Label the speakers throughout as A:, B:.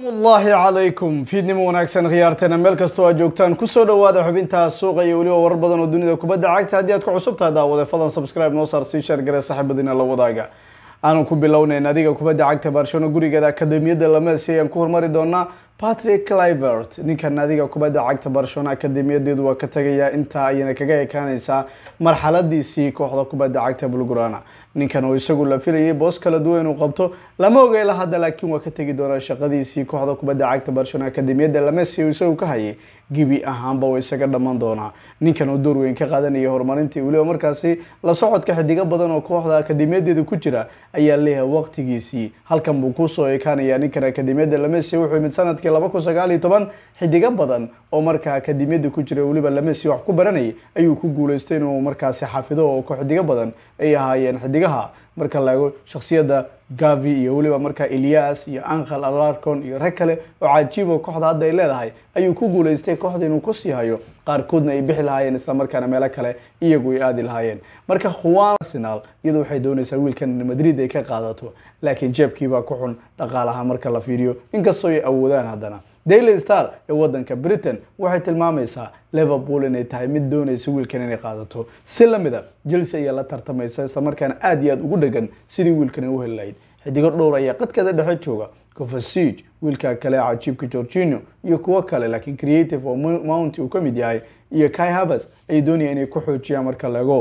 A: allahi calaykum fiidnimo wanaagsan khiyaarteena meel kastoo aad joogtaan kusoo dhawaada xubintaa suuqa iyo weliba warar badan oo dunida kubadda cagta haddii aad ku cusubtahay daawade fadlan subscribe noo saar sii sheer gare saaxiibadiina la wadaaga aanu ku bilownayn adiga kubadda cagta barcelona gurigeeda akademiyadda lamesi ayaan ku hormari doonaa patrick clivert ninkan adiga kubadda cagta barcelona akademiyadeedu waa ka tagayaa intaa ayana kaga ekaanaysaa marxaladiisii kooxda kubadda cagta bulgurana ninkan oo isagu la filayay boos kala duwan inuu qabto lama ogeela hadda laakiin waa ka tegi doonaa shaqadiisii kooxda kubadda cagta barcelona akademiyadda lamesi isagu ka hayay gibi ahaanba waa isaga dhammaan doonaa ninkan oo door weyn ka qaadanaya horumarintii weliba markaasi la socodka xidigo badan oo kooxda akademiyadeeda ku jira ayaa leeyahay waqtigiisii halkan buu kusoo ekaanaya ninkan akademiyadda lamesi wuxuu yimid sanadkii laba kun sagaal iyo toban xidigo badan oo markaa akademiyadda ku jira weliba lamesi wax ku baranayay ayuu ku guuleystay inuu markaasi xafido oo xidigo badan ay ahaayeen xidigaha marka la eego shaksiyadda gavi iyo weliba markaa elias iyo ankhel alarcon iyo rag kale oo cajiibo kooxda hadda ay leedahay ayuu ku guuleystay kooxda inuu kusii hayo qaarkoodna ay bixi lahaayeen islamarkaana meelo kale iyagu ay aadi lahaayeen marka khuwan arsenal iyadu waxay doonaysaa wiilkan madrid ay ka qaadato laakiin jeebkiibaa ku xun dhaqaalaha marka la fiiriyo inkastoo ay awoodaan haddana daily star ee wadanka britain waxay tilmaamaysaa liverpool inay tahay mid doonaysa wiilkan inay qaadato si lamida chelsea ayaa la tartamaysa islamarkaana aada iyo aada ugu dhegan sidii wiilkan ay u heli lahayd xidigo dhowr ayaa qadkeeda dhexe jooga covasig wiilka kale cajiibka georgino iyo kuwo kale laakiin creative oo mount uu ka mid yahay iyo kai havers ay doonayaan inay ku xoojiyaan marka laego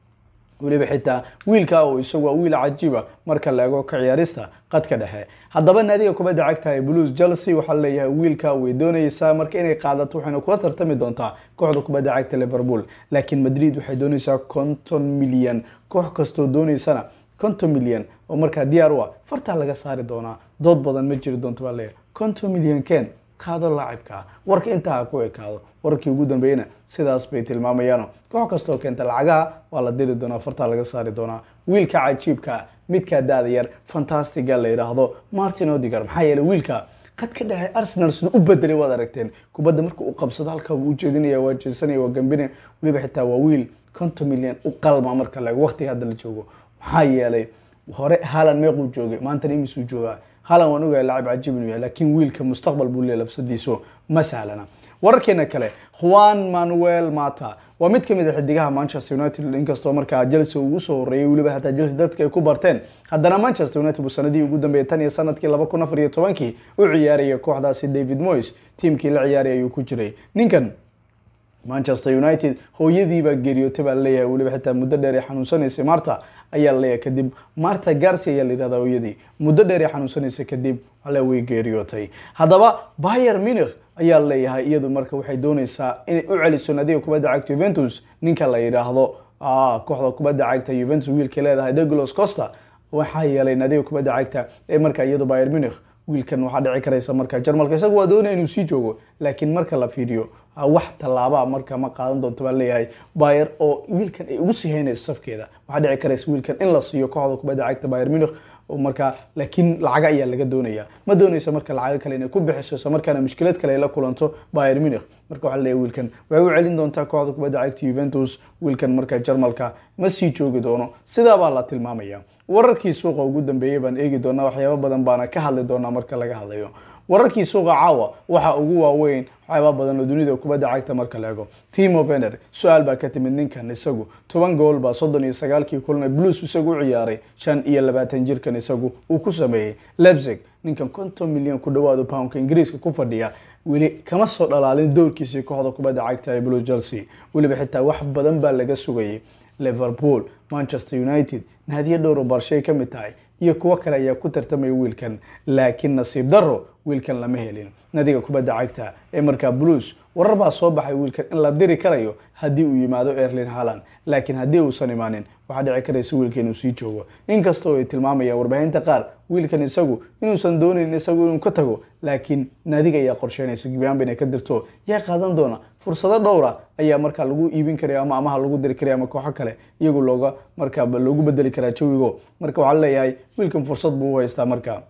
A: weliba xitaa wiilka oo isagu waa wiil cajiiba marka la eego ka ciyaarista qadka dhexe haddaba naadiga kubadda cagta ee blues chelsea waxaa leeyahay wiilka way doonaysaa marka inay qaadato waxayna kula tartami doontaa kooxda kubadda cagta liverpool laakiin madrid waxay doonaysaa konton milyan koox kastoo doonaysana konton milyan oo markaa diyaar u ah fartaa laga saari doonaa dood badan ma jiri doonto baa leeyahay konton milyan ken qaado laacibka warka intaa ha ku ekaado wararkii ugu dambeeyena sidaas bay tilmaamayaano koox kastoo keenta lacagaha waa la diri doonaa fartaa laga saari doonaa wiilka cajiibka midkaa daada yar fantastiga la yidhaahdo martin odigar maxaa yeeley wiilka qad ka dhexe arsenal sida u bedelay waad aragteen kubadda marka uu qabsado halkaa wuu ujeedinaya waa jeesanaya waa gambinaya weliba xitaa waa wiil konton milyan u qalma marka laego waqtiga hadda la joogo maxaa yeelay hore halan meequu joogay maantana imisuu joogaa halan waan ogahay lacab cajiib inuu yahay laakiin wiilka mustaqbal buu leeyahy lafsadiisu ma sahlana wararkeena kale juan manuel mata waa mid kamid a xidigaha manchester united inkastoo markaa chelsea ugu soo horeeyay weliba hataa chelsea dadka ay ku barteen haddana manchester united buu sanadihii ugu dambeeyay tan iyo sanadkii laba kun afar iyo tobankii u ciyaaraya kooxdaasi david moyes tiimkii la ciyaaraya ayuu ku jiray ninkan manchester united hooyadiibaa geeriyootay baa laleeyahay weliba xitaa muddo dheer ay xanuunsanaysay marta ayaa laleeyahay kadib marta garci ayaa la yihahdaa hooyadii muddo dheer ay xanuunsanaysay kadib ale way geeriyootay haddaba bayer munich ayaa leeyahay iyadu marka waxay doonaysaa inay u celiso nadiga kubadda cagta juventus ninka la yidhaahdo kooxda kubadda cagta juventus wiilkay leedahay douglos costa waxaa yeelay nadiga kubadda cagta ee marka iyadu bayer munich wiilkan waxaa dhici karaysa marka jarmalka isagu waa doonaya inuu sii joogo laakiin marka la fiiriyo wax tallaabaa marka ma qaadan doonto baa leeyahay bayer oo wiilkan ay ugu sii haynayso safkeeda waxaa dhici karaysa wiilkan in la siiyo kooxda kubadda cagta bayer munich marka laakiin lacaga ayaa laga doonaya ma doonaysa marka lacago kale inay ku bixiso isla markaana mushkilad kale ay la kulanto bayer munich marka waxaa leeyahay wiilkan waxay u celin doontaa kooxda kubadda cagta juventus wiilkan marka jarmalka ma sii joogi doono sidaabaa la tilmaamaya wararkii suuqa ugu dambeeyay baan eegi doonaa waxyaabo badan baana ka hadli doonaa marka laga hadlayo wararkii suuqa caawa waxaa ugu waaweyn waxyaaba badan oo dunida kubadda cagta marka la ego timo vener su-aal baa ka timid ninkan isagu toban gool baa soddon iyo sagaalkii kulna blues isagu u ciyaaray shan iyo labaatan jirkan isagu uu ku sameeyey lebzig ninkan konton milyan ku dhawaado poundka ingiriiska ku fadhiya weli kama soo dhalaalin doorkiisii kooxda kubadda cagta ee blue chelsea weliba xitaa wax badan baa laga sugayay liverpool manchester united naadiyo dhowro barshay ka mid tahay iyo kuwo kale ayaa ku tartamaya wiilkan laakiin nasiib daro wiilkan lama helin nadiga kubadda cagta ee markaa blues warar baa soo baxay wiilkan in la diri karayo haddii uu yimaado erlin haland laakiin haddii uusan imaanin waxaa dhici karaysa wiilka inuu sii joogo inkastoo ay tilmaamayaan warbaahinta qaar wiilkan isagu inuusan doonayn isagu inuu ka tago laakiin naadiga ayaa qorsheynaysa gibiaanba inay ka dirto yaa qaadan doona fursado dhowra ayaa markaa lagu iibin karaya ama amaha lagu diri karaya ama kooxo kale iyagu looga markaa loogu bedeli karaa jawigo marka waxaa leeyahay wiilkan fursad buu u haystaa marka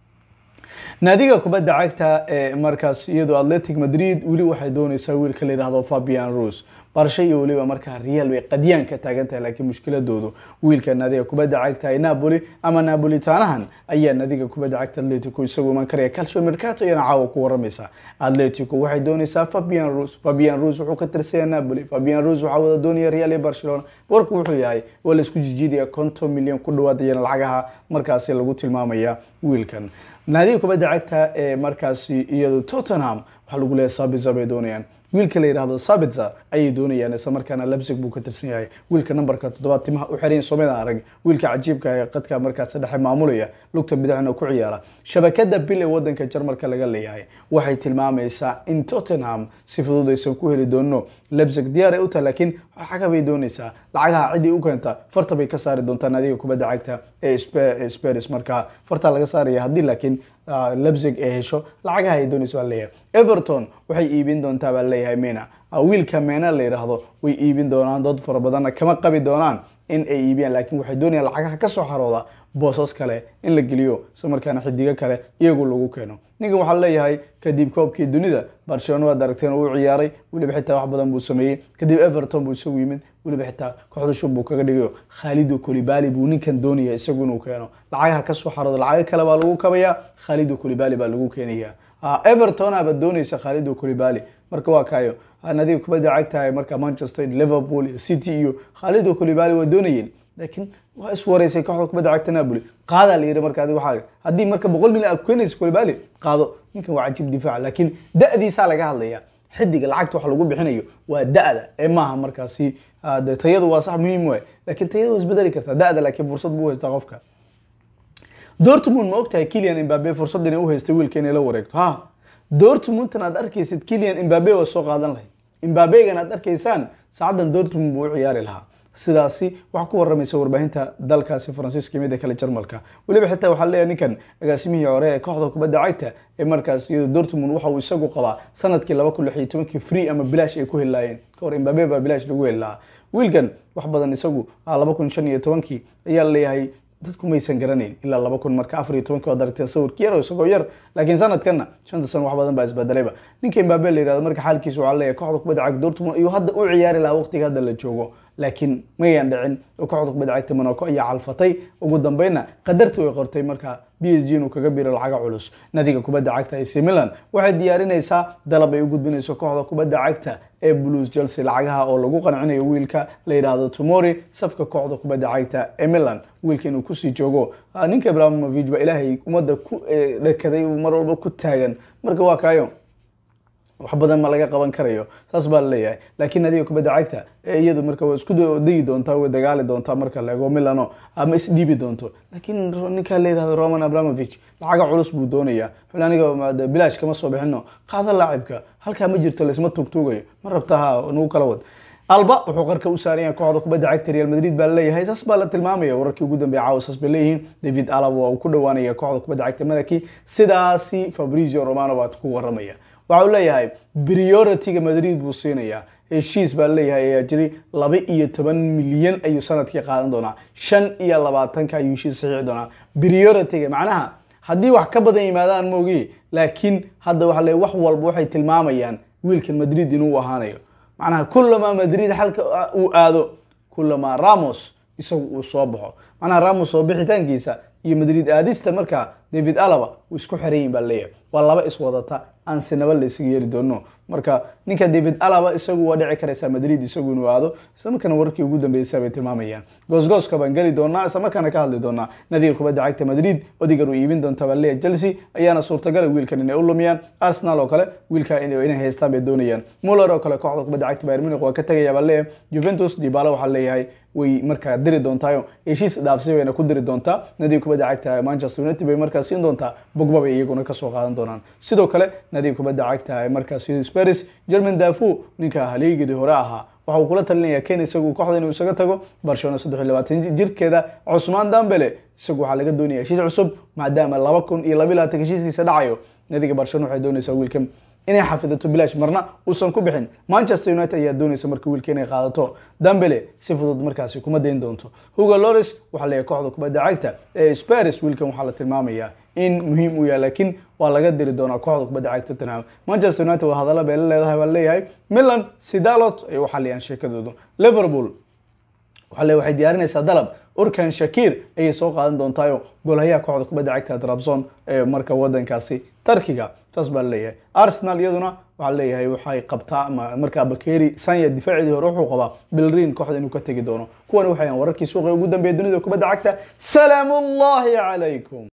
A: naadiga kubadda cagta ee markaas iyadoo atletic madrid weli waxay doonaysaa wiilka la yidhaahdo fabian rus barsha iyo weliba markaa real bay qadyaan ka taagan tahay laakiin mushkiladoodu wiilka naadiga kubadda cagta ay napoli ama napolitanahan ayaa naadiga kubadda cagta atletico isagu iman karaya calcio mercato iyana caawa ku waramaysa atletico waxay doonaysaa fabian rus fabian rus wuxuu ka tirsaya napoli fabian rus waxaa wada doonaya real iyo barcelona warku wuxuu yahay waa la isku jijiidaya konton milyan ku dhawaad iyana lacagaha markaasi lagu tilmaamaya wiilkan naadiga kubadda cagta ee markaasi iyadu tottenham waxaa lagu leeyahay sabiza bay doonayaan wiilka la yidhaahdo sabitza ayay doonayaan isla markaana labsig buu ka tirsan yahay wiilka nambarka toddobaad timaha u xirayn soomeda arag wiilka cajiibka ee qadka markaas dhexe maamulaya lugta bidixna ku ciyaara shabakada bil ee wadanka jarmalka laga leeyahay waxay tilmaamaysaa in tottenham si fudud aysan ku heli doono labsig diyaar ay u tahay laakiin xaga bay doonaysaa lacagaha ciddii u keenta farta bay ka saari doontaa naadiga kubadda cagta ee spers markaa fartaa laga saaraya haddii laakiin labsig ay hesho lacagaha ay doonaysa baa leeyahay everton waxay iibin doontaa baa leeyahay mena wiilka mena la yidhaahdo way iibin doonaan dad fara badanna kama qabi doonaan in ay iibiyaan laakiin waxay doonayaan lacagaha kasoo xarooda boosas kale in la geliyo isla markaana xidigo kale iyagu lagu keeno ninkan waxaa leeyahay kadib koobkii dunida barcelona waad aragteen uu ciyaaray weliba xitaa wax badan buu sameeyey kadib everton buu isagu yimid weliba xitaa kooxda shub buu kaga dhigayo khalido colibali buu ninkan doonaya isagu inuu keeno lacagaha kasoo xarooda lacago kale baa lagu kabayaa khalido colibali baa lagu keenaya everton aba doonaysa khalido colibali marka waa kaayo nadiga kubadda cagtahay marka manchester liverpool iyo city iyo khalido colibali waa doonayeen laakiin waa iswareysay kooxda kubadda cagta napoli qaadaa la yidhi marka adi waxaa haddii marka boqol milyan aad keenaysa colibali qaado ninkan waa cajiib difaac laakiin da-diisaa laga hadlaya xidiga lacagta wax lagu bixinayo waa da-da ee maaha markaasi de tayadu waa sax muhiim waay laakiin tayada waa isbedeli kartaa da-da laakiin fursad buu haystaa qofka dortmund ma ogtahay kilian imbabe fursad inay u haystay wiilka inay la wareegto ha dortmundtan aad arkaysid kilian imbabe waa soo qaadan lahay imbabegan aad arkaysaan saacaddan dortmund buu u ciyaari lahaa sidaasi waxaa ku waramaysa warbaahinta dalkaasi faransiiska mida kale jarmalka weliba xitaa waxaa leeyahay ninkan agaasimihii hore ee kooxda kubadda cagta ee markaas iyado dortmund waxa uu isagu qabaa sanadkii laba kun lix iyo tobankii free ama bilaash ay ku heli laayeen ka hor imbabe baa bilaash lagu heli lahaa wiilkan wax badan isagu laba kun shan iyo tobankii ayaa leeyahay dadku maysan garanayn ilaa laba kun marka afar iyo tobankii waad aragteen sawirki yar oo isagoo yar laakiin sanadkanna shanta sano wax badan baa isbedelayba ninka imbabe la yihahdo marka xaalkiisa waxaa leeyahay kooxda kubadda cagta dortmund ayuu hadda u ciyaari lahaa waqtiga hadda la joogo laakiin mayan dhicin oo kooxda kubadda cagta monaco ayaa calfatay ugu dambeynna qadartii way qortay marka b s g inuu kaga biro lacaga culus nadiga kubadda cagta ac milan waxay diyaarinaysaa dalab ay u gudbinayso kooxda kubadda cagta ee blues chelsea lacagaha oo lagu qancinayo wiilka la yidhaahdo tomori safka kooxda kubadda cagta ee milan wiilka inuu kusii joogo ninka ibrahimovich ba ilaahay ummadda ku dhakaday mar walba ku taagan marka waa kaayo wax badan ma laga qaban karayo saas baa laleeyahay laakiin nadiga kubadda cagta iyadu marka waa isku degi doontaa way dagaali doontaa marka la ego milano ama isdhiibi doonto laakiin ninka la yihahdo roman abramovich lacaga culus buu doonaya xul aniga bilaash kama soo bixino qaada laacibka halkaa ma jirto laisma tuugtuugayo ma rabta ha nagu kala wad alba wuxuu qarka u saaranya kooxda kubadda cagta real madrid baa laleeyahay saas baa la tilmaamaya wararkii ugu dambeeya caawa saas bay leeyihiin david alab waa uu ku dhawaanaya kooxda kubadda cagta malaki sidaasi fabrizio romano baa ku waramaya waxa uu leeyahay priority-ga madrid buu siinayaa heshiis baa leeyahay ayaa jiri laba iyo toban milyan ayuu sanadkii qaadan doonaa shan iyo labaatanka ayuu heshiis saxiixi doonaa priority-ga macnaha haddii wax ka badan yimaadaan moogi laakiin hadda waxa le wax walba waxay tilmaamayaan wiilkan madrid inuu ahaanayo macnaha kulamaa madrid xalka uu aado kulamaa ramos isagu uu soo baxo macnaha ramos soo bixitaankiisa iyo madrid aadista markaa david alaba uu isku xerayin baa leeyahay waa laba iswadata aan sinaba la isaga yeeli doono marka ninka david alaba isagu waa dhici karaysaa madrid isagu inuu aado isla markaana wararkii ugu dambeysay bay tilmaamayaan goosgooska baan geli doonaa isla markaana ka hadli doonaa nadiga kubadda cagta madrid odigar uu iibin doonta baa leeyahay chelsea ayaana suurtagala wiilkan inay u lumiyaan arsenal oo kale wiilka inay haystaan bay doonayaan muller oo kale kooxda kubadda cagta bayern munich waa ka tegaya baa leeyahay juventus dibala waxaa leeyahay way markaa diri doontaayo heshiis dhaafsi bayna ku diri doontaa nadiga kubadda cagta manchester united bay markaa siin doontaa bogba bay iyaguna kasoo qaadan doonaan sidoo kale nadiga kubadda cagta markaas sparis german dafu ninka haleegidii hore ahaa waxa uu kula talinaya ken isagu kooxda inuu isaga tago barcelona saddex iyo labaatan jirkeeda cusmaan dambele isagu waxaa laga doonaya heshiis cusub maadaama laba kun iyo laba iyo labaatan heshiiskiisa dhacayo nadiga barcelona waxay doonaysaa wiilkan inay xafidato bilaash marna uusan ku bixin manchester united ayaa doonaysa marka wiilka inay qaadato dambele si fudud markaasi kuma dayn doonto hugo loris waxaa leeyahay kooxda kubadda cagta ee sparis wiilkan waxaa la tilmaamayaa in muhiim u yahay laakiin waa laga diri doonaa kooxda kubadda cagta tottenham manchester united waa hadalla bay la leedahay baa leeyahay milan sidalot ay u xaliyaan sheekadoodu liverpool waxaa le waxay diyaarinaysaa dalab urkan shakir ayay soo qaadan doontaayo golhayaha kooxda kubadda cagta trabzon ee marka wadankaasi tarkiga saas baa laleeyahay arsenal iyaduna waxaa leeyahay waxay qabtaa markaa bakeri sanya difaaceedii hore wuxuu qabaa bilrin kooxda inuu ka tegi doono kuwani waxay wararkii suuqa ugu dambeeya dunida kubadda cagta salaamu ullahi calaykum